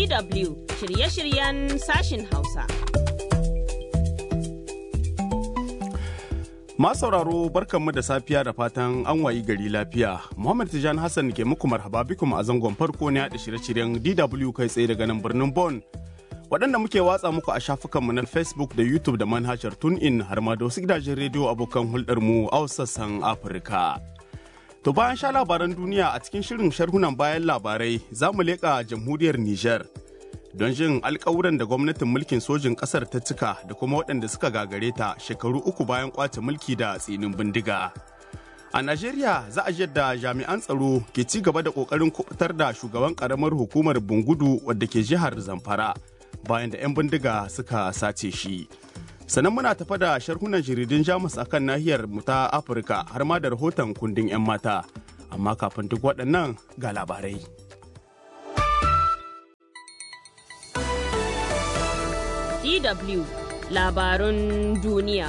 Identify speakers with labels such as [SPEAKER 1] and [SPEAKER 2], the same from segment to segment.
[SPEAKER 1] DW shirye-shiryen sashin Hausa.
[SPEAKER 2] sauraro barkanmu da safiya da fatan an wayi gari lafiya. Muhammad Tijan Hassan ke muku marhaba bikum a zangon farko ne da shirye-shiryen DW kai tsaye daga nan birnin Bon. Waɗanda muke watsa muku a shafukanmu na Facebook da YouTube da manhajar TuneIn har ma da wasu gidajen rediyo abokan hulɗarmu a sassan Afirka. To bayan sha labaran duniya a cikin shirin sharhunan bayan labarai za mu leƙa jamhuriyar Nijar. don jin alkawuran da gwamnatin mulkin sojin ƙasar ta cika da kuma waɗanda suka gagare ta shekaru uku bayan kwace mulki da tsinin bindiga. A Najeriya za a yadda jami'an tsaro ke ci gaba da ƙoƙarin kubutar da shugaban ƙaramar hukumar Bungudu wadda ke jihar Zamfara bayan da 'yan bindiga suka sace shi. Sannan muna tafa da sharhunan jaridun Jamus akan nahiyar mu ta Afirka har ma da rahoton kundin 'yan mata. Amma kafin duk waɗannan ga labarai.
[SPEAKER 1] DW labarun duniya.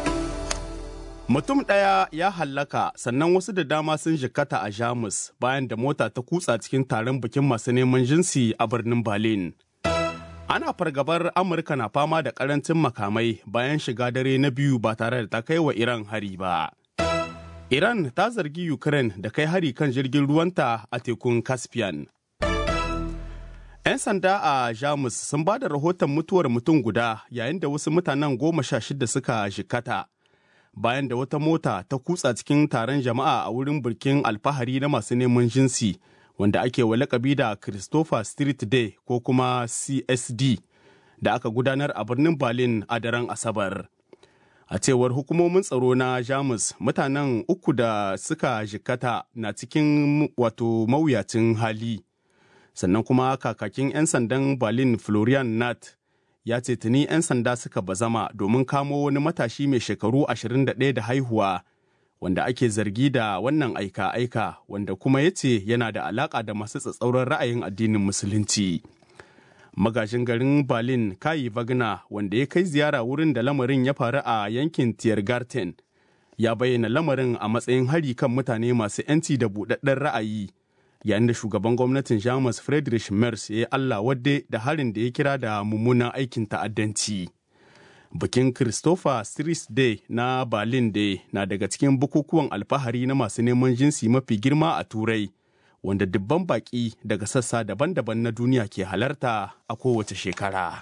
[SPEAKER 2] Mutum ɗaya ya hallaka sannan wasu da dama sun jikata a Jamus bayan da mota ta kutsa cikin taron bikin masu neman jinsi a birnin Berlin. Ana fargabar Amurka na fama da ƙarancin makamai bayan shiga dare na biyu ba tare da ta kai wa Iran hari ba. Iran ta zargi Ukraine da kai hari kan jirgin ruwanta a tekun Caspian. 'Yan sanda a Jamus sun ba da rahoton mutuwar mutum guda yayin da wasu mutanen goma sha shida suka jikata. Bayan da wata mota ta kutsa cikin taron jama'a a wurin birkin alfahari na masu neman jinsi wanda ake wa lakabi da Christopher Street Day ko kuma CSD da aka gudanar a birnin Berlin a daren Asabar. A cewar hukumomin tsaro na Jamus mutanen uku da suka jikata na cikin wato mawuyacin hali. sannan kuma kakakin 'yan sandan berlin florian nat ya ce tuni 'yan sanda suka bazama domin kamo wani matashi mai shekaru 21 da haihuwa wanda ake zargi da wannan aika-aika wanda kuma ya ce yana da alaka da masu tsatsauran ra'ayin addinin musulunci magajin garin berlin kayi wagner wanda ya kai ziyara wurin da lamarin ya faru a yankin tiergarten ya bayyana lamarin a matsayin hari kan mutane masu 'yanci da buɗaɗɗen ra'ayi yayin da shugaban gwamnatin jamus friedrich merz ya yi allah wadde da harin da ya kira da mummunan aikin ta'addanci bikin christopher street day na berlin day na daga cikin bukukuwan alfahari na masu neman jinsi mafi girma a turai wanda dubban baki daga sassa daban-daban na duniya ke halarta a kowace shekara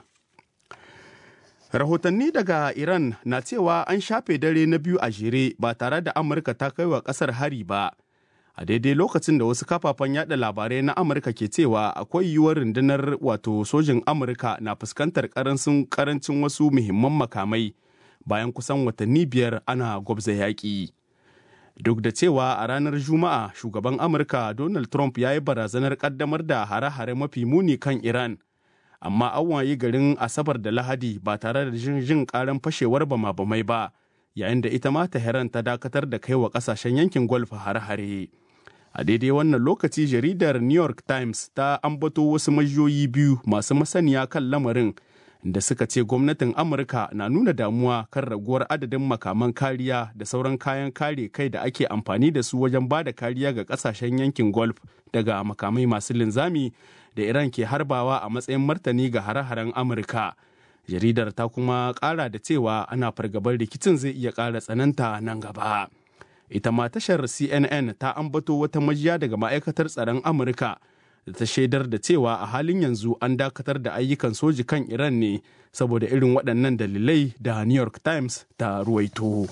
[SPEAKER 2] rahotanni daga iran na cewa an shafe dare na biyu a jere ba tare da amurka ta kai wa kasar hari ba a daidai lokacin da wasu kafafen yada labarai na amurka ke cewa akwai yiwuwar rundunar wato sojin amurka na fuskantar karancin wasu muhimman makamai bayan kusan watanni biyar ana gwabza yaƙi duk da cewa a ranar juma'a shugaban amurka donald trump ya yi barazanar kaddamar da hare-hare mafi muni kan iran amma an waye garin asabar da lahadi ba tare da jin karan fashewar bama-bamai ba yayin da ita ma Tehran ta dakatar da kai wa kasashen yankin Gulf hare-hare. A daidai wannan lokaci jaridar New York Times ta ambato wasu majiyoyi biyu masu masaniya kan lamarin da suka ce gwamnatin Amurka na nuna damuwa kan raguwar adadin makaman kariya da sauran kayan kare kai da ake amfani da su wajen ba da kariya ga kasashen yankin Gulf daga makamai masu linzami da Iran ke harbawa a matsayin martani ga hare-haren Amurka. jaridar ta kuma kara da cewa ana fargabar rikicin zai iya kara tsananta nan gaba ita ma tashar cnn ta ambato wata majiya daga ma'aikatar tsaron amurka da ta shaidar da cewa a halin yanzu an dakatar da ayyukan soji kan iran ne saboda irin waɗannan dalilai da new york times ta ruwaito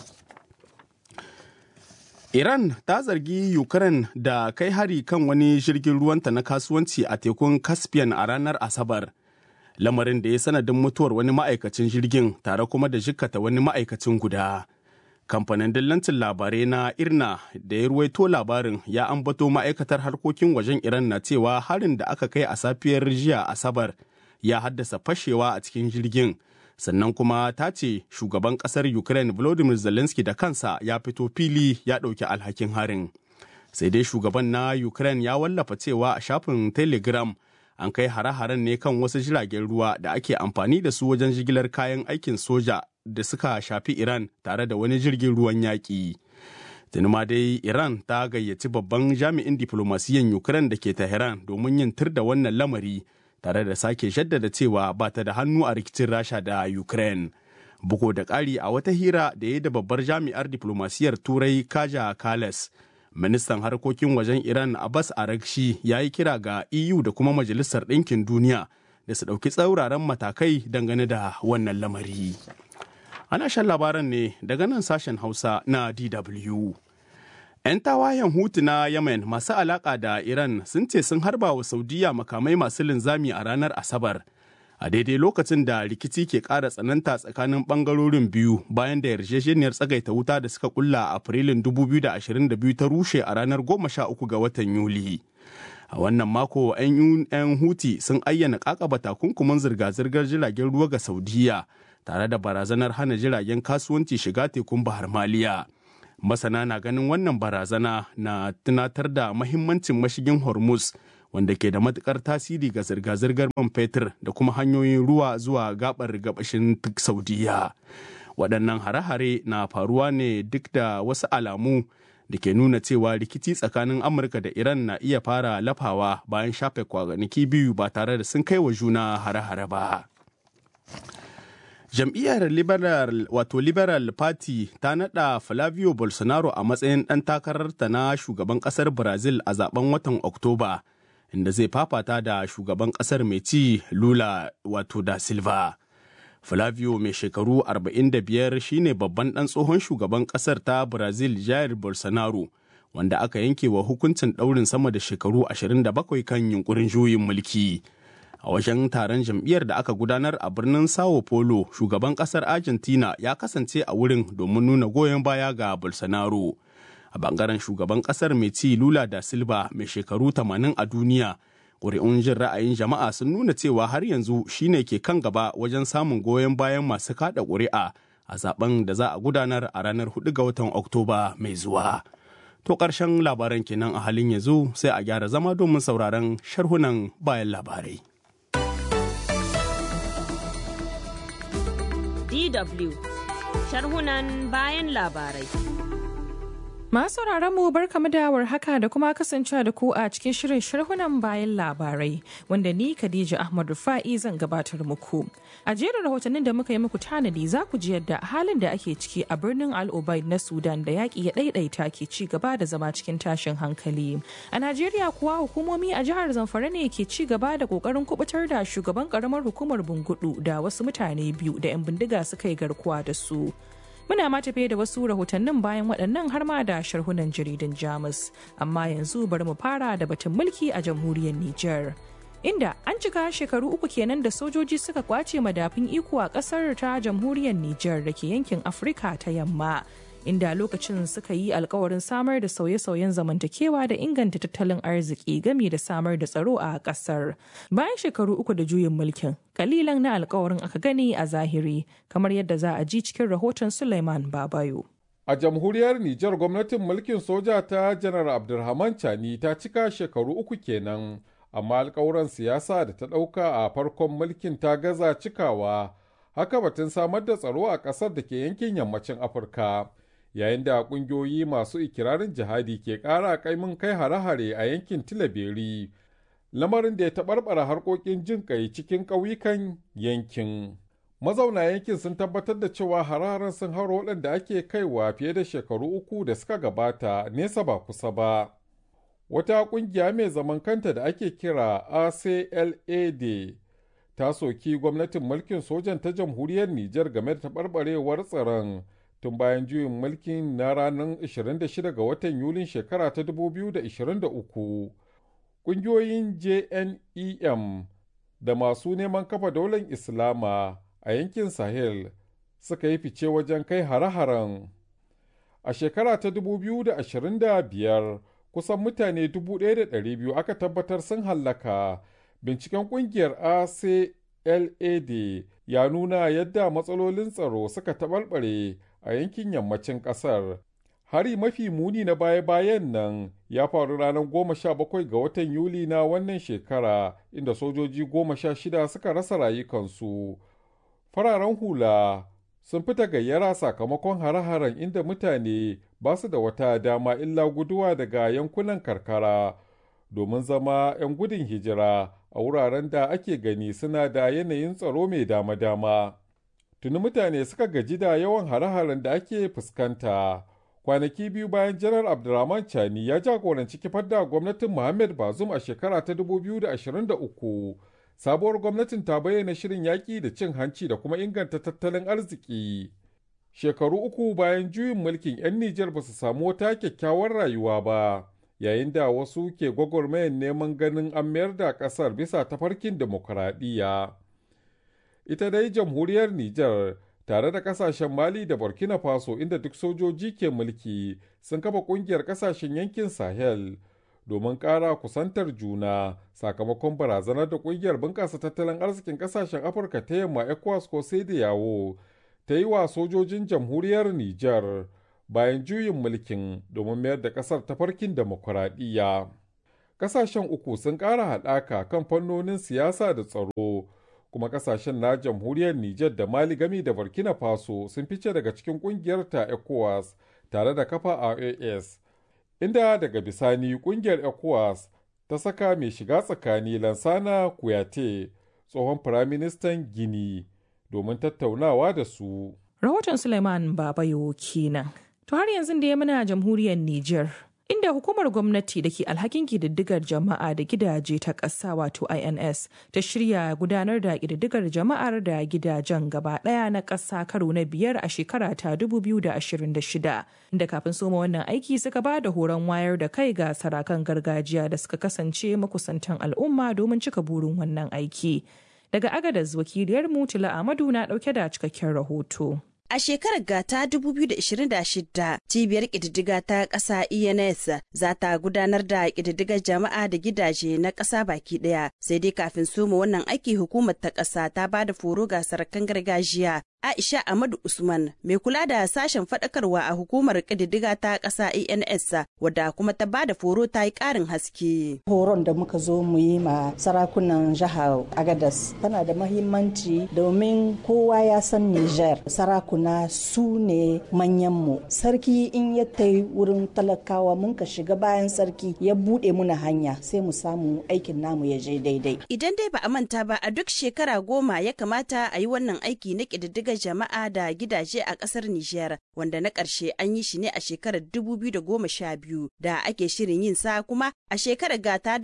[SPEAKER 2] Iran ta zargi Ukraine da kai hari kan wani jirgin ruwanta na kasuwanci a tekun Caspian a ranar Asabar. lamarin da ya sanadin mutuwar wani ma'aikacin jirgin tare kuma da jikkata wani ma'aikacin guda. Kamfanin dillancin labarai na Irna da ya ruwaito labarin ya ambato ma'aikatar harkokin wajen Iran na cewa harin da aka kai a safiyar jiya Asabar ya haddasa fashewa a cikin jirgin. Sannan kuma ta ce shugaban kasar Ukraine Volodymyr Zelensky da kansa ya fito fili ya ɗauki alhakin harin. Sai dai shugaban na Ukraine ya wallafa cewa a shafin Telegram an kai hare-haren ne kan wasu jiragen ruwa da ake amfani da su wajen jigilar kayan aikin soja da suka shafi Iran tare da wani jirgin ruwan yaƙi. Tuni ma dai Iran ta gayyaci babban jami'in diflomasiyan Ukraine da ke Tehran domin yin tir da wannan lamari tare da sake jaddada cewa ba ta da hannu a rikicin rasha da ukraine bugu da ƙari a wata hira da ya da babbar jami'ar diplomasiyar turai kaja kales ministan harkokin wajen iran abbas arakshi ya yi kira ga eu da kuma majalisar ɗinkin duniya da su ɗauki tsauraran matakai dangane da wannan lamari ana shan labaran ne daga nan sashen hausa na dw 'yan tawayen hutu na yemen masu alaƙa da iran sun ce sun harba wa saudiya makamai masu linzami a ranar asabar a daidai lokacin da rikici ke ƙara tsananta tsakanin ɓangarorin biyu bayan da yarjejeniyar tsagaita wuta da suka kulla a afrilun 2022 ta rushe a ranar 13 ga watan yuli a wannan mako 'yan huti sun ayyana kakaba takunkumin zirga-zirgar jiragen ruwa ga saudiya tare da barazanar hana jiragen kasuwanci shiga tekun bahar maliya masana na ganin wannan barazana na tunatar da mahimmancin mashigin hormuz wanda ke da matukar tasiri ga zirga-zirgar man fetur da kuma hanyoyin ruwa zuwa gabar gabashin saudiya waɗannan hare-hare na faruwa ne duk da wasu alamu da ke nuna cewa rikici tsakanin amurka da iran na iya fara lafawa bayan shafe kwanaki biyu ba tare da sun kai wa juna hare-hare ba jam'iyyar liberal wato liberal party ta nada flavio bolsonaro a matsayin ɗan takararta na shugaban ƙasar brazil a zaben watan oktoba inda zai fafata da shugaban kasar mai ci lula wato da silva flavio mai shekaru 45 shine babban dan tsohon shugaban kasar ta brazil jair bolsonaro wanda aka yanke wa hukuncin daurin sama da shekaru 27 kan yunkurin juyin mulki a wajen taron jam'iyyar da aka gudanar a birnin sao paulo shugaban kasar argentina ya kasance a wurin domin nuna goyon baya ga bolsonaro a bangaren shugaban kasar mai ci lula da silva mai shekaru 80 a duniya ƙuri'un jin ra'ayin jama'a sun nuna cewa har yanzu shine ke kan gaba wajen samun goyon bayan masu kada ƙuri'a a zaben da za a gudanar a ranar 4 ga watan oktoba mai zuwa to ƙarshen labaran kenan a halin yanzu sai a gyara zama domin sauraron sharhunan bayan labarai
[SPEAKER 1] DW sharhunan bayan labarai
[SPEAKER 3] Masu mu bar kamu da haka da kuma kasancewa da ku a cikin shirin sharhunan bayan labarai wanda ni Khadija Ahmad Rufa'i zan gabatar muku. A jerin rahotannin da muka yi muku tanadi za ku ji yadda halin da ake ciki a birnin Al Ubaid na Sudan da yaƙi ya ɗaiɗaita ke ci gaba da zama cikin tashin hankali. A Najeriya kuwa hukumomi a jihar Zamfara ne ke ci gaba da ƙoƙarin kubutar da shugaban ƙaramar hukumar Bungudu da wasu mutane biyu da 'yan bindiga suka yi garkuwa da su. Muna ma tafe da wasu rahotannin bayan waɗannan har ma da sharhunan jaridun Jamus. Amma yanzu bari mu fara da batun mulki a jamhuriyar Nijar. Inda an cika shekaru uku kenan da sojoji suka kwace madafin iko a ƙasar ta jamhuriyar Nijar da ke yankin Afirka ta yamma. Inda lokacin suka yi alkawarin samar da sauye-sauyen zamantakewa da inganta tattalin arziki gami da samar da tsaro a ƙasar. Bayan shekaru uku da juyin mulkin, kalilan na alkawarin aka gani a zahiri kamar yadda za a ji cikin rahoton Suleiman Babayo.
[SPEAKER 4] A jamhuriyar Nijar gwamnatin mulkin soja ta janar Abdulrahman Chani ta cika shekaru uku kenan, amma alkawuran siyasa da ta ɗauka a farkon mulkin ta gaza cikawa, haka batun samar da tsaro a ƙasar da ke yankin yammacin Afirka. Yayin da ƙungiyoyi masu ikirarin jihadi ke ƙara kaimin kai hare-hare a yankin Tilaberi, lamarin da ya taɓarɓara harkokin jin ƙai cikin ƙauyukan yankin. Mazauna yankin sun tabbatar da cewa hararen sun haro waɗanda ake kaiwa fiye da shekaru uku da suka gabata nesa ba kusa ba. Wata ƙungiya mai zaman kanta da ake kira ACLAD ta soki gwamnatin mulkin sojan ta jamhuriyar Nijar game da taɓarɓarewar tsaron tun bayan juyin mulkin na ranar 26 ga watan Yulin shekara ta 2023. Ƙungiyoyin JNEM da masu neman kafa daular Islama a yankin Sahel suka yi fice wajen kai hare-haren. A shekara ta 2025 kusan mutane 1,200 aka tabbatar sun hallaka. Binciken ƙungiyar ACLAD ya nuna yadda matsalolin tsaro suka taɓarɓare a yankin yammacin ƙasar. Hari mafi muni na baya-bayan nan ya faru ranar goma sha bakwai ga watan Yuli na wannan shekara inda sojoji goma sha shida suka rasa rayukansu. Fararen hula sun fita gayyara sakamakon hare-haren inda mutane ba su da wata dama illa guduwa daga yankunan karkara domin zama 'yan gudun hijira a wuraren da ake gani suna da yanayin tsaro mai dama-dama. Tuni mutane suka gaji da yawan hare-haren da ake fuskanta. Kwanaki biyu bayan Janar Abdurrahman Chani ya jagoranci kifar da gwamnatin Muhammad Bazum a shekara ta 2023. Sabuwar gwamnatin ta bayyana shirin yaƙi da cin hanci da kuma inganta tattalin arziki. Shekaru uku bayan juyin mulkin 'yan Nijar ba su samu wata kyakkyawar rayuwa ba. yayin da wasu ke gwagwarmayar neman ganin an mayar da ƙasar bisa tafarkin demokuraɗiyya. Ita dai jamhuriyar Nijar tare da ƙasashen Mali da Burkina Faso inda duk sojoji ke mulki sun kafa ƙungiyar ƙasashen yankin Sahel domin ƙara kusantar juna sakamakon barazanar da ƙungiyar bunƙasa tattalin arzikin ƙasashen Afirka ta yamma ECOWAS ko sai da yawo ta yi wa sojojin jamhuriyar Nijar. bayan juyin mulkin domin mayar da ƙasar ta farkin demokuraɗiyya. Ƙasashen uku sun ƙara haɗaka kan fannonin siyasa da tsaro, kuma ƙasashen na jamhuriyar Nijar da Mali gami da Burkina Faso sun fice daga cikin ƙungiyar ta ECOWAS tare da kafa RAS, inda daga bisani ƙungiyar ECOWAS ta saka mai shiga tsakani Lansana Kuyate, tsohon Firaministan Gini, domin tattaunawa da su.
[SPEAKER 3] Rahoton Suleiman Babayo kenan. To har yanzu da ya muna jamhuriyar Nijar. Inda hukumar gwamnati da ke alhakin ƙididdigar jama'a da gidaje ta ƙasa wato INS ta shirya gudanar da ƙididdigar jama'ar da gidajen gaba ɗaya na ƙasa karo na biyar a shekara ta 2026. Inda kafin soma wannan aiki suka ba da horon wayar da kai ga sarakan gargajiya da suka kasance makusantan al'umma domin cika burin wannan aiki. Daga Agadez wakiliyar Mutula Amadu na ɗauke da cikakken rahoto.
[SPEAKER 5] A shekarar gata 2026 cibiyar ƙididdiga ta ƙasa ENS za ta gudanar da ƙididdigar jama'a da gidaje na ƙasa baki ɗaya sai dai kafin soma wannan aiki hukumar ta ƙasa ta ba da foro ga sarakan gargajiya Aisha Ahmadu Usman mai kula da sashen faɗakarwa a hukumar ƙididdiga ta ƙasa ENS wadda kuma ta bada foro ta yi ƙarin haske.
[SPEAKER 6] Horon da muka zo mu yi ma sarakunan jihar Agadas tana da mahimmanci domin kowa ya san Niger sarakuna su ne manyanmu. Sarki in ya tai wurin talakawa mun ka shiga bayan sarki ya buɗe muna hanya sai mu samu aikin namu ya je daidai.
[SPEAKER 5] Idan dai ba a manta ba a duk shekara goma ya kamata a yi wannan aiki na ƙididdiga ga jama'a da gidaje a kasar Nijar wanda na ƙarshe an yi shi ne a shekarar 2012 da ake shirin yin sa kuma a shekarar gata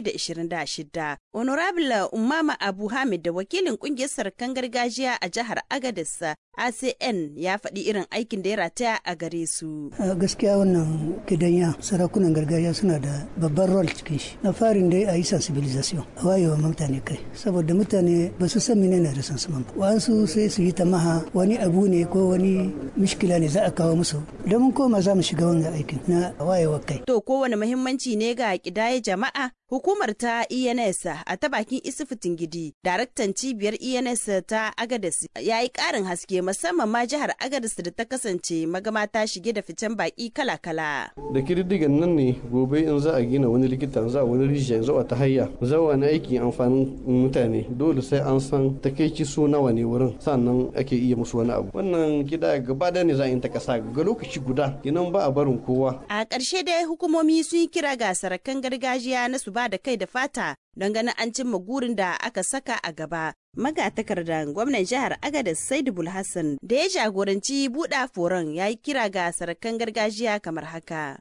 [SPEAKER 5] 2026. Honorable Umama Abu Hamid da wakilin ƙungiyar sarkan gargajiya a jihar Agadez ACN ya faɗi irin aikin da ya rataya a gare su.
[SPEAKER 7] Gaskiya wannan kidanya sarakunan gargajiya suna da babban rol cikin shi. Na farin dai a yi sensibilisation a wayewa mutane kai saboda mutane ba su san menene da sansuman ba. Wasu sai su yi ta maha wani abu ne ko wani mishkila ne za a kawo musu. Don mun koma za mu shiga wannan aikin na wayewa kai.
[SPEAKER 5] To kowane muhimmanci ne ga kidaye jama'a Hukumar ta ENS a ta bakin Isufu gidi daraktan cibiyar ENS ta Agadez ya yi ƙarin haske musamman ma jihar Agadez da ta kasance magama ta shige da ficen baki kala-kala.
[SPEAKER 8] Da kididdigan nan ne gobe in za a gina wani likita za a wani rijiya za a ta hayya za wani aiki amfanin mutane dole sai an san takaici su nawa ne wurin sannan ake iya musu wani abu. Wannan gida gaba da ne za a yi ta kasa ga lokaci guda kinan ba a barin kowa.
[SPEAKER 5] A ƙarshe dai hukumomi sun yi kira ga sarakan gargajiya na su ba da kai da fata don ganin an cimma gurin da aka saka a gaba. Magatakardan gwamnan jihar Agadez Saidu Bulhassan da ya jagoranci buɗa foron ya yi kira ga sarakan gargajiya kamar haka.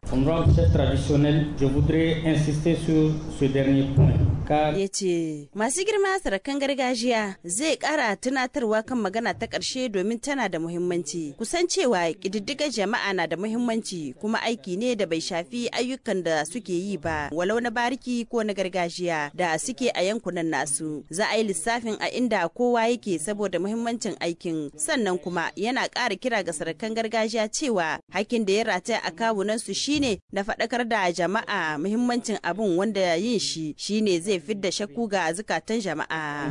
[SPEAKER 5] Ya ce, masu girma sarakan gargajiya zai ƙara tunatarwa kan magana ta ƙarshe domin tana da muhimmanci. Kusan cewa ƙididdigar jama'a na da muhimmanci kuma aiki ne da bai shafi ayyukan da suke yi ba, walau na bariki ko na gargajiya da suke a yankunan nasu. Za a yi lissafin a inda kowa yake saboda muhimmancin aikin sannan kuma yana ƙara kira ga sarakan gargajiya cewa hakkin da ya rataya a kawunan su shine na faɗakar da jama'a muhimmancin abun wanda yin shi shine zai fidda shakku ga zukatan jama'a.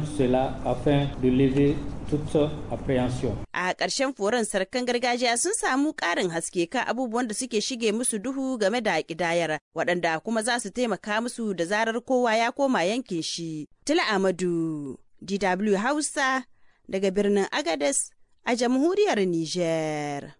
[SPEAKER 5] A ƙarshen foron sarakan gargajiya sun samu ƙarin haske kan abubuwan da suke shige musu duhu game da ƙidayar waɗanda kuma za su taimaka musu da zarar kowa ya koma yankin shi. Tila Amadu. DW Hausa daga birnin Agadez a jamhuriyar Nijar.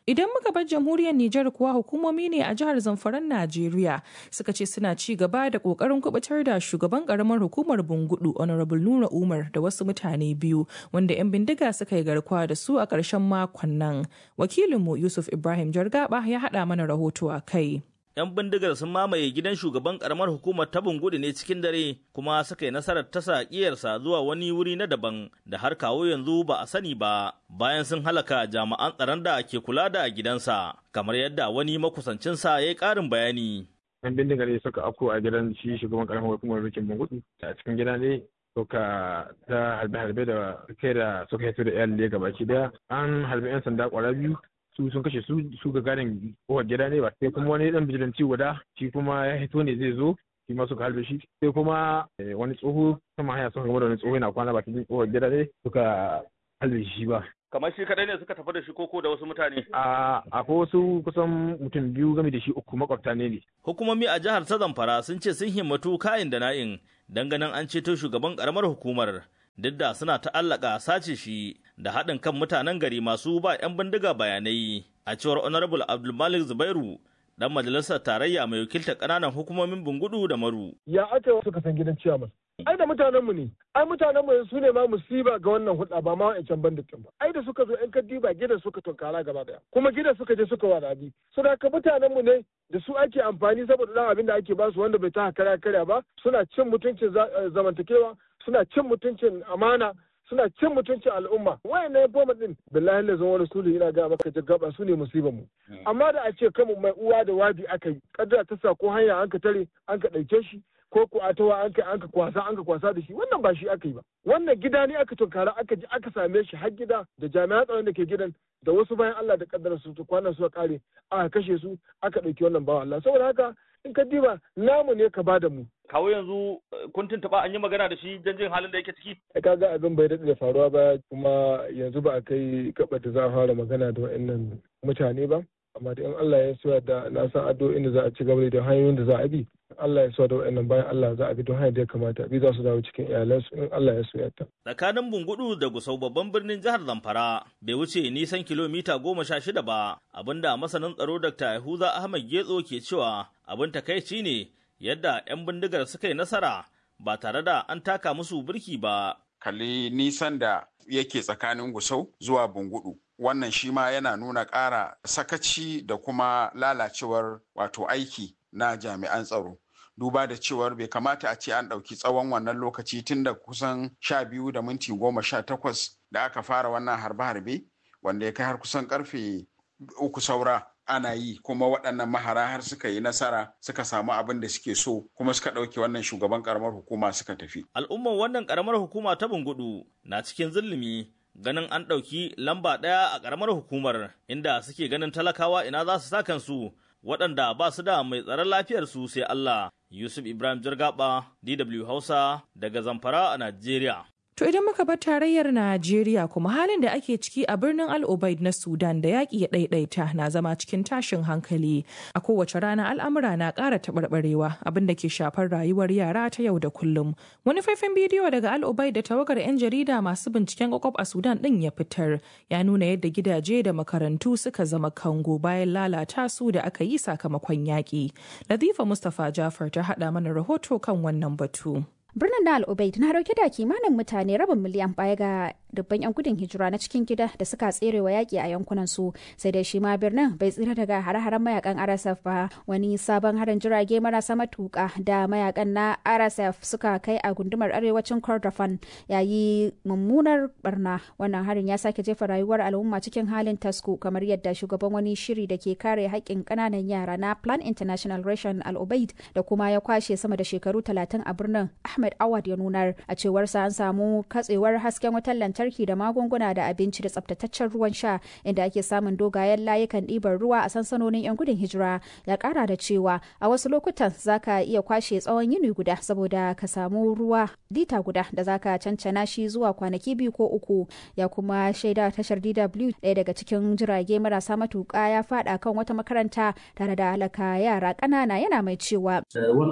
[SPEAKER 3] Idan muka bar jamhuriyar Nijar kuwa hukumomi ne a jihar Zamfaran Najeriya suka ce suna ci gaba da kokarin kubutar da shugaban karamar hukumar Bungudu Honorable Nura Umar da wasu mutane biyu wanda 'yan bindiga suka yi garkuwa da su a ƙarshen makon nan. Wakilinmu Yusuf Ibrahim Jargaba ya haɗa mana rahoto a kai.
[SPEAKER 9] 'yan bindigar sun mamaye gidan shugaban karamar hukumar ta bungudu ne cikin dare kuma suka yi nasarar tasa kiyarsa zuwa wani wuri na daban da har kawo yanzu ba a sani ba bayan sun halaka jami'an tsaron da ke kula da gidansa kamar yadda wani makusancinsa ya yi ƙarin bayani.
[SPEAKER 10] 'yan bindigar ne suka afko a gidan shi shugaban karamar hukumar rikin bungudu a cikin gida ne suka ta harbe-harbe da kai da suka hito da iyalai gabaki daya an harbe 'yan sanda kwara biyu su sun kashe su su ga gadin kowar gida ne ba sai kuma wani dan bijilanci guda shi kuma ya hito ne zai zo shi ma suka halbe shi sai kuma wani tsoho sama hanya suka gama da wani tsoho yana kwana ba cikin kowar gida ne suka halbe shi ba
[SPEAKER 9] kamar shi kadai ne suka tafi da shi koko da wasu mutane
[SPEAKER 10] a akwai wasu kusan mutum biyu game da shi uku makwabta ne ne
[SPEAKER 9] hukumomi a jihar ta zamfara sun ce sun himmatu kayan da na'in ganin an ceto shugaban karamar hukumar duk da suna ta'allaka sace shi da haɗin kan mutanen gari masu ba 'yan bindiga bayanai a cewar honorable abdulmalik zubairu dan majalisar tarayya mai wakiltar ƙananan hukumomin bungudu da maru
[SPEAKER 11] ya aka suka san gidan ciyaman ai da mutanen mu ne ai mutanen mu su ne ma musiba ga wannan hulɗa ba ma wa'ancan banditin ba ai da suka zo yan kaddiba gidan suka tunkara gaba daya kuma gidan suka je suka wada abi so da mutanen mu ne da su ake amfani saboda dan abin da ake basu wanda bai ta karya karya ba suna cin mutuncin zamantakewa suna cin mutuncin amana suna cin mutuncin al'umma wayannan foma din billahi la wani sulu ina ga maka jaggaba su ne musibar mu amma da a ce kanmu mai uwa da wadi aka yi kaddara ta sa ko hanya an ka tare an ka dauke shi ko ku atawa an ka an ka kwasa an ka kwasa da shi wannan ba shi aka yi ba wannan gida ne aka tunkara aka ji aka same shi har gida da jami'an tsaron da ke gidan da wasu bayan Allah da kaddara su kwanan su kare aka kashe su aka dauki wannan bawa Allah saboda haka in ka diba namu ne ka bada mu
[SPEAKER 9] kawo yanzu kun tuntuɓa an yi magana da shi don jin halin da yake ciki
[SPEAKER 11] ka ga abin bai daɗe da faruwa ba kuma yanzu ba a kai gaba da za a fara magana da wa'annan mutane ba amma da in Allah ya so da na san addu'o'in da za a ci gaba da hanyoyin da za a bi Allah ya so da wa'annan bayan Allah za a bi don hanyar da ya kamata bi za su dawo cikin iyalansu in Allah ya so ya ta.
[SPEAKER 9] Tsakanin Bungudu da Gusau babban birnin jihar Zamfara bai wuce nisan kilomita goma sha shida ba abinda masanin tsaro Dr. Yahuza Ahmad Getso ke cewa abin takaici ne yadda 'yan bindigar suka yi nasara ba tare da an taka musu birki ba.
[SPEAKER 12] Kalli nisan da yake tsakanin Gusau zuwa Bungudu. Wannan shi ma yana nuna ƙara sakaci da kuma lalacewar wato aiki na jami'an tsaro. Duba da cewar bai kamata a ce an ɗauki tsawon wannan lokaci tun da kusan sha biyu da minti goma sha takwas da aka fara wannan harbe-harbe wanda ya kai har kusan karfe uku saura ana yi kuma waɗannan mahara har suka yi nasara suka samu abin da suke so kuma suka ɗauke wannan shugaban ƙaramar hukuma suka tafi.
[SPEAKER 9] Al'umman wannan ƙaramar hukuma ta Bungudu na cikin zulumi ganin an ɗauki lamba ɗaya a ƙaramar hukumar inda suke ganin talakawa ina za su sa kansu waɗanda ba su da mai tsaron lafiyarsu sai Allah. Yusuf Ibrahim Jirgaba, DW Hausa, daga Zamfara a Najeriya.
[SPEAKER 3] To idan muka bar tarayyar Najeriya kuma halin da ake ciki a birnin Al-Ubaid na Sudan da yaƙi ya ɗaiɗaita na zama cikin tashin hankali. A kowace rana al'amura na ƙara taɓarɓarewa abin da ke shafar rayuwar yara ta yau da kullum. Wani faifan bidiyo daga Al-Ubaid da tawagar 'yan jarida masu binciken kwakwaf a Sudan ɗin ya fitar ya nuna yadda gidaje da makarantu suka zama kango bayan lalata su da aka yi sakamakon yaƙi. Latifa Mustapha Jafar ta haɗa mana rahoto kan wannan batu.
[SPEAKER 13] Birnin na Al'ubaid na dauke da kimanin mutane rabin miliyan baya ga dubban 'yan gudun hijira na cikin gida da suka tsere wa yaƙi a yankunan su sai dai shi ma birnin bai tsira daga hare-haren mayakan RSF ba wani sabon harin jirage marasa matuƙa da mayakan na RSF suka kai a gundumar arewacin Kordofan yayi mummunar barna wannan harin ya sake jefa rayuwar al'umma cikin halin tasku kamar yadda shugaban wani shiri da ke kare haƙƙin ƙananan yara na Plan International Ration Al-Ubaid da kuma ya kwashe sama da shekaru talatin a birnin Ahmed Awad ya nunar a cewarsa an samu katsewar hasken wutar lantarki da magunguna da abinci da tsabtataccen ruwan sha inda ake samun dogayen layukan ɗiban ruwa a sansanonin 'yan gudun hijira ya ƙara da cewa a wasu lokutan zaka iya kwashe tsawon yini guda saboda ka samu ruwa lita guda da zaka cancana shi zuwa kwanaki biyu ko uku ya kuma shaida tashar DW ɗaya daga cikin jirage marasa matuƙa ya faɗa kan wata makaranta tare da halaka yara ƙanana yana mai cewa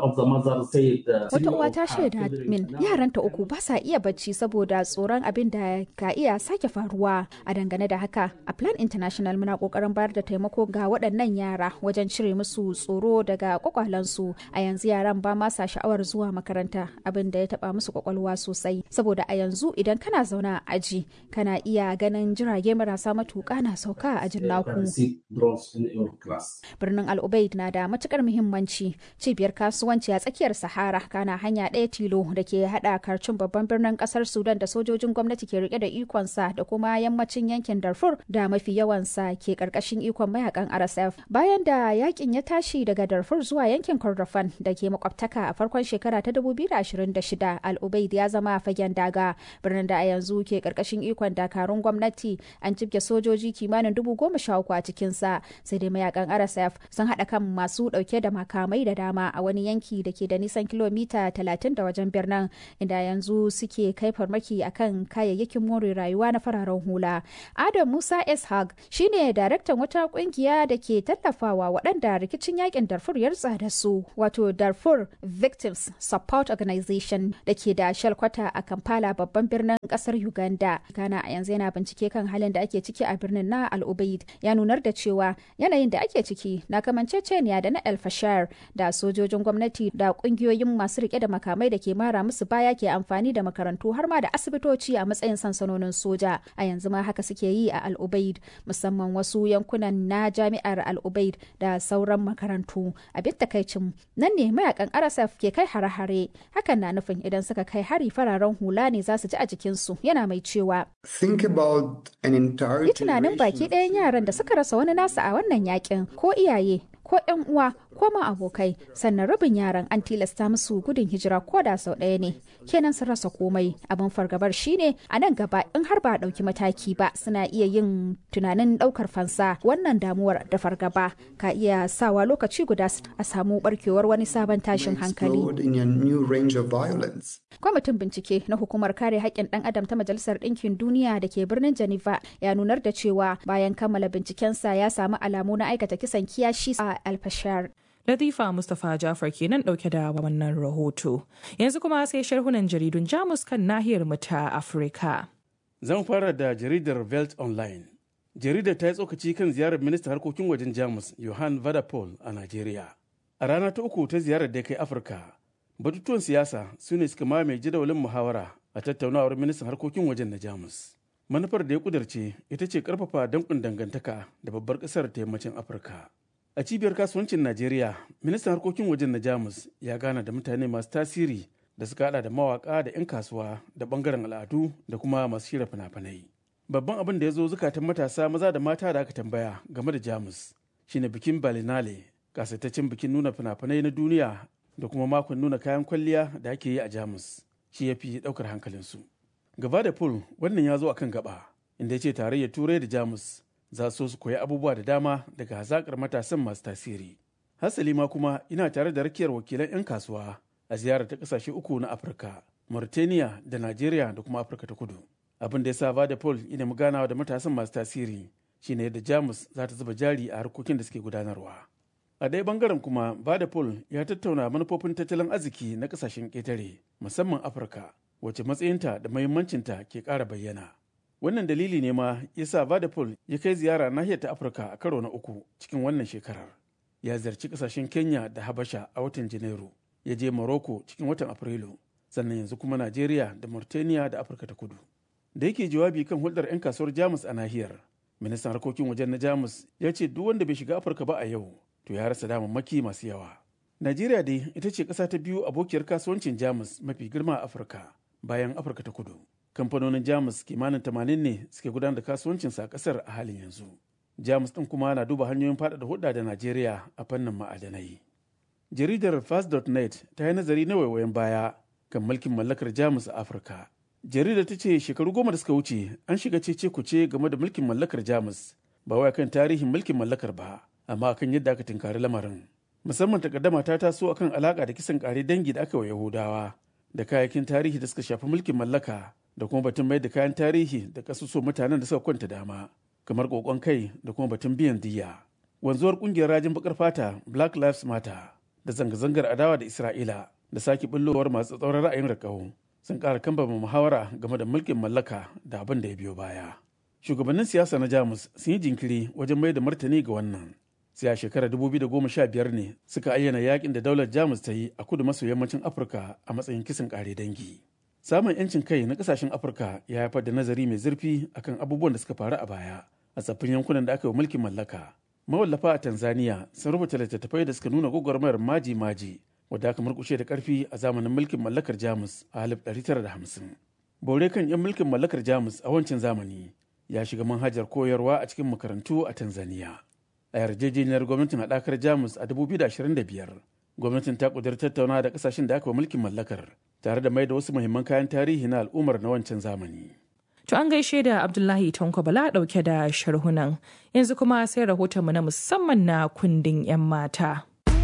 [SPEAKER 13] wata uwa ta shaida min yaranta uku ba sa iya bacci saboda tsoron abin da da ka iya sake faruwa a dangane da haka a plan international muna kokarin bayar da taimako ga waɗannan yara wajen cire musu tsoro daga kwakwalansu a yanzu yaran ba ma sa sha'awar zuwa makaranta abin da ya taba musu kwakwalwa sosai saboda a yanzu idan kana zaune a aji kana iya ganin jirage marasa matuƙa na sauka a ajin naku birnin al'ubaid na da matukar muhimmanci cibiyar kasuwanci a tsakiyar sahara kana hanya ɗaya tilo da ke haɗa karcin babban birnin ƙasar sudan da sojojin gwamnati ke rike da ikonsa da kuma yammacin yankin darfur da mafi yawansa ke ƙarƙashin ikon mayakan rsf bayan da yakin ya tashi daga darfur zuwa yankin kordofan da ke makwabtaka a farkon shekara ta 2026 al'ubaid ya zama fagen daga birnin da a yanzu ke ƙarƙashin ikon dakarun gwamnati an jibge sojoji kimanin dubu goma sha uku a cikinsa sai dai mayakan rsf sun haɗa kan masu ɗauke da makamai da dama a wani yanki da ke da nisan kilomita 30 da wajen birnin inda yanzu suke kai farmaki akan kayayyakin more rayuwa na fararen hula adam musa ishaq shine daraktan wata kungiya da ke tallafawa waɗanda rikicin yakin darfur ya da su wato darfur victims support organization da ke da shalkwata a kampala babban birnin ƙasar uganda kana a yanzu yana bincike kan halin da ake ciki a birnin na al-ubaid ya nunar da cewa yanayin da ake ciki na kamanceceniya da na el fashar da sojojin gwamnati da kungiyoyin masu rike da makamai da ke mara musu baya ke amfani da makarantu har ma da asibitoci a matsayin sansanonin soja a yanzu ma haka suke yi a al-ubaid musamman wasu yankunan na jami'ar al-ubaid da sauran makarantu abin takaicin nan ne mayakan rsf ke kai hare-hare hakan na nufin idan suka kai hari fararen hula ne za su ji a jikinsu yana mai cewa yi tunanin baki ɗayan yaran da suka rasa wani nasa a wannan yakin ko iyaye ko 'yan uwa ko ma abokai sannan rabin yaran an tilasta musu gudun hijira ko da sau ɗaya ne kenan sun rasa komai abin fargabar shine a nan gaba in har ba a ɗauki mataki ba suna iya yin tunanin ɗaukar fansa wannan damuwar da fargaba ka iya sawa lokaci guda a samu barkewar wani sabon tashin hankali kwamitin bincike na hukumar kare haƙƙin ɗan adam ta majalisar ɗinkin duniya da ke birnin geneva ya nunar da cewa bayan kammala bincikensa ya samu alamu na aikata kisan kiyashi a alfashar
[SPEAKER 3] Latifa Mustapha Jafar kenan dauke da wannan rahoto. Yanzu kuma sai sharhunan jaridun Jamus kan nahiyar mu ta Afirka.
[SPEAKER 14] Zan fara da jaridar Welt Online. Jaridar ta yi tsokaci kan ziyarar ministan harkokin wajen Jamus Johan Vadapol a Najeriya. A rana ta uku ta ziyarar da kai Afirka, batutuwan siyasa su ne suka mamaye jadawalin muhawara a tattaunawar ministan harkokin wajen na Jamus. Manufar da ya kudarce ita ce karfafa dankun dangantaka da babbar kasar ta yammacin Afirka. A cibiyar kasuwancin Najeriya, ministan harkokin wajen na Jamus ya gana da mutane masu tasiri da suka hada da mawaka da 'yan kasuwa da bangaren al'adu da kuma masu shirya fina-finai. Babban abin da ya zo zukatan matasa maza da mata da aka tambaya game da Jamus shine bikin Berlinale, kasaitaccen bikin nuna fina-finai na duniya da kuma makon nuna kayan kwalliya da ake yi a Jamus. Shi ya fi ɗaukar hankalinsu. Gaba da Pool wannan ya zo akan gaba, inda ya ce tarayyar Turai da Jamus za su su koyi abubuwa da dama daga hazakar matasan masu tasiri. Hasali ma kuma ina tare da rakiyar wakilan 'yan kasuwa a ziyarar ta kasashe uku na Afirka, Mauritania da Najeriya da kuma Afirka ta kudu. Abin da ya sa Vadapol ina mu ganawa da matasan masu tasiri shine yadda Jamus za ta zuba jari a harkokin da suke gudanarwa. A ɗaya bangaren kuma Vadapol ya tattauna manufofin tattalin arziki na kasashen ƙetare musamman Afirka wacce matsayinta da muhimmancinta ke ƙara bayyana. Wannan dalili ne ma ya sa Vadapol ya kai ziyara nahiyar ta Afirka a karo na uku cikin wannan shekarar. Ya ziyarci kasashen Kenya da Habasha a watan Janairu, ya je Morocco cikin watan Afrilu, sannan yanzu kuma Najeriya da Mauritania da Afirka ta Kudu. Da yake jawabi kan hulɗar 'yan kasuwar Jamus a nahiyar, ministan harkokin wajen na Jamus ya ce duk wanda bai shiga Afirka ba a yau, to ya rasa damammaki masu yawa. Najeriya dai ita ce ƙasa ta biyu abokiyar kasuwancin Jamus mafi girma a Afirka, bayan Afirka ta Kudu. kamfanonin jamus kimanin tamanin ne suke gudanar da kasuwancinsa a kasar a halin yanzu jamus ɗin kuma na duba hanyoyin faɗaɗa hulɗa da najeriya a fannin ma'adanai jaridar fast.net ta yi nazari na waiwayen baya kan mulkin mallakar jamus a afirka jaridar ta ce shekaru goma da suka wuce an shiga cece kuce game da mulkin mallakar jamus ba wai kan tarihin mulkin mallakar ba amma kan yadda aka tinkari lamarin musamman takaddama ta taso akan alaka da kisan kare dangi da aka wa yahudawa da kayayyakin tarihi da suka shafi mulkin mallaka da kuma batun mai da kayan tarihi da kasuso mutanen da suka kwanta dama kamar kokon kai da kuma batun biyan diya wanzuwar kungiyar rajin bakar fata black lives matter da zanga-zangar adawa da isra'ila da sake bullowar masu tsauran ra'ayin rakahu sun ƙara kambama muhawara game da mulkin mallaka da abin da ya biyo baya. Shugabannin siyasa na Jamus sun yi jinkiri wajen mai da martani ga wannan. Sai a shekarar 2015 ne suka ayyana yakin da daular Jamus ta yi a kudu maso yammacin Afirka a matsayin kisan ƙare dangi. Samun 'yancin kai na ƙasashen Afirka ya haifar da nazari mai zurfi akan abubuwan da suka faru a baya a tsaffin yankunan da aka yi mulkin mallaka. Mawallafa a Tanzania sun rubuta littattafai da suka nuna gwagwarmayar maji-maji wadda aka murkushe da karfi a zamanin mulkin mallakar jamus a 1950 bore kan 'yan mulkin mallakar jamus a wancan zamani ya shiga manhajar koyarwa a cikin makarantu a tanzania a yarjejeniyar gwamnatin haɗakar jamus a 2025 gwamnatin ta ƙudur tattauna da ƙasashen da aka wa mulkin mallakar tare da mai da wasu muhimman kayan tarihi na al'ummar na wancan zamani
[SPEAKER 3] To an gaishe da Abdullahi Tanko Bala ɗauke da sharhunan. Yanzu kuma sai rahotonmu na musamman na kundin 'yan mata.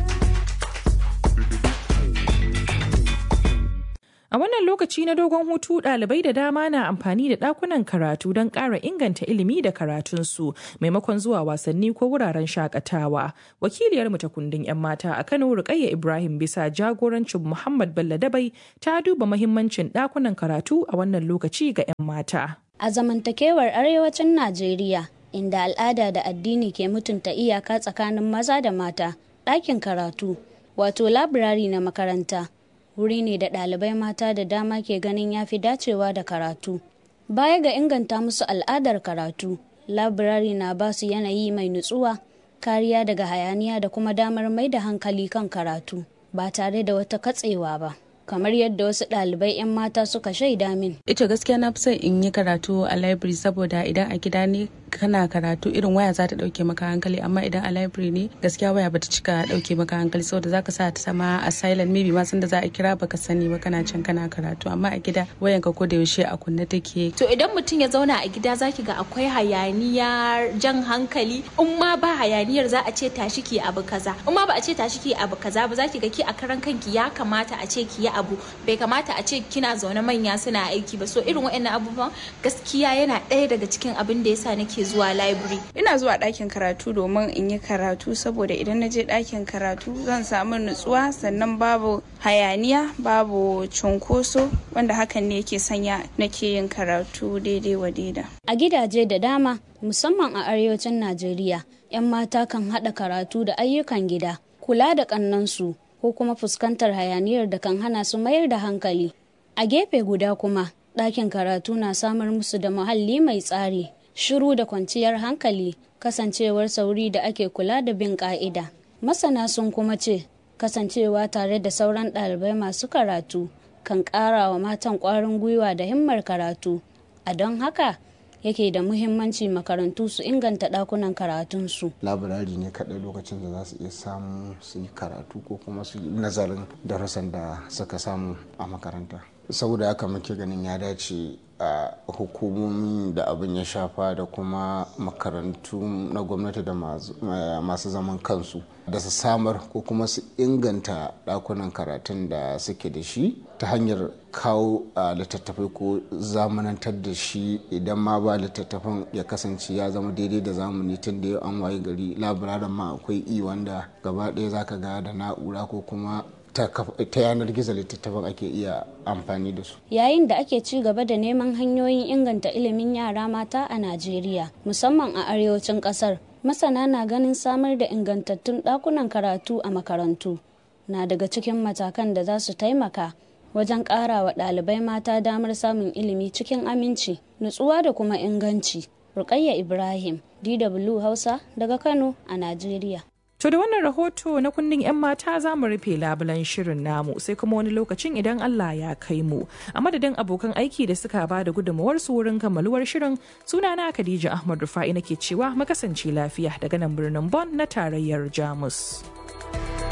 [SPEAKER 3] A wannan lokaci na dogon hutu ɗalibai da dama na amfani da ɗakunan karatu don ƙara inganta ilimi da karatunsu maimakon zuwa wasanni ko wuraren shakatawa. Wakiliyarmu ta kundin 'yan mata a Kano Rukayya Ibrahim bisa jagorancin Muhammad Bello Dabai ta duba mahimmancin ɗakunan karatu a wannan lokaci ga 'yan mata.
[SPEAKER 15] A zamantakewar arewacin Najeriya, inda al'ada da addini ke mutunta iyaka tsakanin maza da mata, ɗakin karatu, wato labirari na makaranta. wuri ne da ɗalibai mata da dama ke ganin ya fi dacewa da karatu. Baya ga inganta musu al'adar karatu, labirari na ba su yanayi mai nutsuwa, kariya daga hayaniya da kuma damar mai da hankali kan karatu, ba tare da wata katsewa ba. kamar yadda wasu ɗalibai 'yan mata suka shaida min.
[SPEAKER 16] Ita gaskiya na fi son in yi karatu a library saboda idan a gida ne kana karatu irin waya za ta ɗauke maka hankali amma idan a library ne gaskiya waya bata cika ɗauke maka hankali saboda za ka sa ta sama a silent maybe ma sanda za a kira baka sani ba kana can kana karatu amma a gida wayan ka ko da yaushe a kunne take.
[SPEAKER 17] To idan mutum ya zauna a gida zaki ga akwai hayaniya jan hankali in ma ba hayaniyar za a ce tashi ki abu kaza in ma ba a ce tashi ki abu kaza ba zaki ga ki a karan kanki ya kamata a ce ki yi abu bai kamata a ce kina zaune manya suna aiki ba so irin waɗannan abubuwan gaskiya yana ɗaya daga cikin abin da yasa nake zuwa library
[SPEAKER 18] ina zuwa ɗakin karatu domin in yi karatu saboda idan na je ɗakin karatu zan samu nutsuwa sannan babu hayaniya babu cunkoso wanda hakan ne yake sanya nake yin karatu daidai wa daida
[SPEAKER 15] a gidaje da dama musamman a arewacin najeriya 'yan mata kan haɗa karatu da ayyukan gida kula da ƙannansu ko kuma fuskantar hayaniyar da kan hana su mayar da hankali. A gefe guda kuma, ɗakin karatu na samar musu da muhalli mai tsari, shiru da kwanciyar hankali, kasancewar sauri da ake kula da bin ƙa'ida. Masana sun kuma ce, kasancewa tare da sauran ɗalibai masu karatu kan ƙara wa matan ƙwarin gwiwa da himmar karatu. A don haka, yake da muhimmanci makarantu su inganta ɗakunan karatunsu.
[SPEAKER 19] labirari ne kaɗai lokacin da za su iya samu su yi karatu ko kuma su yi nazarin darussan da suka samu a makaranta saboda haka muke ganin ya dace a hukumomi da abin ya shafa da kuma makarantu na gwamnati da masu zaman kansu da su samar ko kuma su inganta ɗakunan karatun da suke da shi ta hanyar kawo littattafai ko zamanantar da shi idan ma ba littattafan ya kasance ya zama daidai da zamani tun da an waye gari labirarin ma akwai i wanda gaba ɗaya zaka ga da na'ura ko kuma ta yanar gizo littattafan ake iya amfani da su.
[SPEAKER 15] Yayin da ake ci gaba da neman hanyoyin inganta ilimin yara mata a Najeriya, musamman a arewacin ƙasar, masana na ganin samar da ingantattun ɗakunan karatu a makarantu na daga cikin matakan da za su taimaka wajen ƙara wa ɗalibai mata damar samun ilimi cikin aminci, nutsuwa da kuma inganci. Rukayya Ibrahim, DW Hausa daga Kano a Najeriya.
[SPEAKER 3] To da wannan rahoto na kundin 'yan mata za mu rufe labulan shirin namu sai kuma wani lokacin idan Allah ya kai mu. A madadin abokan aiki da suka ba da gudunmawar su wurin kammaluwar shirin sunana Khadija Ahmad Rufa'i nake cewa makasance lafiya daga nan birnin Bon na tarayyar Jamus.